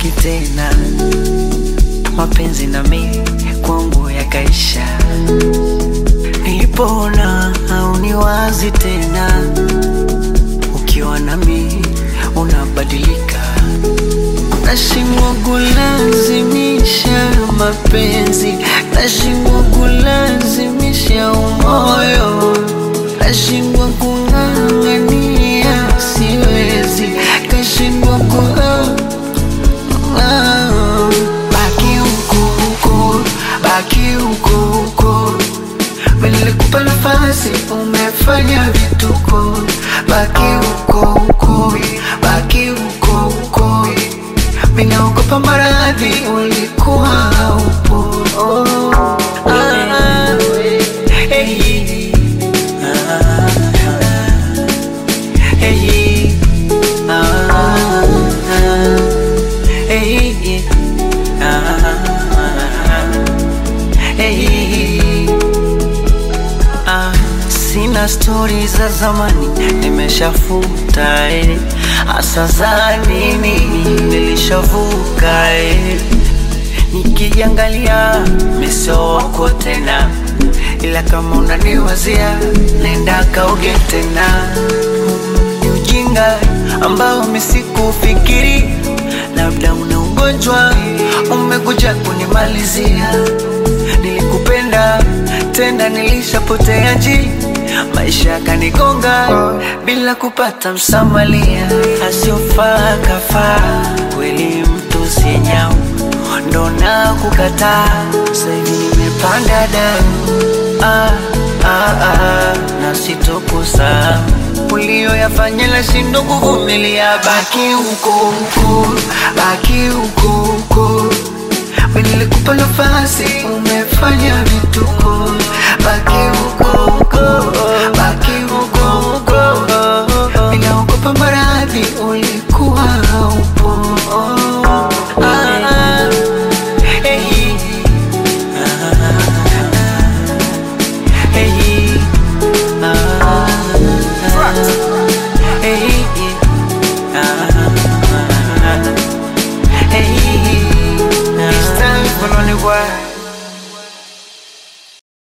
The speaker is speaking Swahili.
uniwazi tena, mapenzi na mimi kwangu yakaisha. Nilipoona hauniwazi tena, ukiwa nami unabadilika, nashindwa kulazimisha mapenzi, nashindwa kulazimisha umoyo, nashindwa kung'ang'ania, siwezi, kashindwa ku Ah, baki huko huko, baki huko huko. Nilikupa nafasi, umefanya vituko. Baki huko huko, baki huko huko. Minaogopa maradhi, ulikuwa haupo. Oh, ah, hey, ah, hey, ah, hey, ah, hey. Ah, sina stori za zamani nimeshafuta eh. Asa za nini nilishavuka eh. Nikijiangalia meso wako tena, ila kama unaniwazia nenda kauge tena. Ni ujinga ambao misikufikiri, labda una ugonjwa umekuja kunimalizia. Nilikupenda tena nilishapotea ji maisha yakanigonga bila kupata msamalia, asiofaa kafaa kweli, mtu sinyau ndo na kukataa. Sasa hivi nimepanda damu ah, ah, ah, na sitokusahau ulioyafanya nashindwa kuvumilia. Baki huko huko, baki huko huko Mimi nilikupa nafasi, umefanya vituko. Baki huko huko, baki huko huko. Ninaogopa maradhi, ulikuwa haupo. Ah, hey, ah, hey, ah, hey, ah, hey. It's time for lonely world.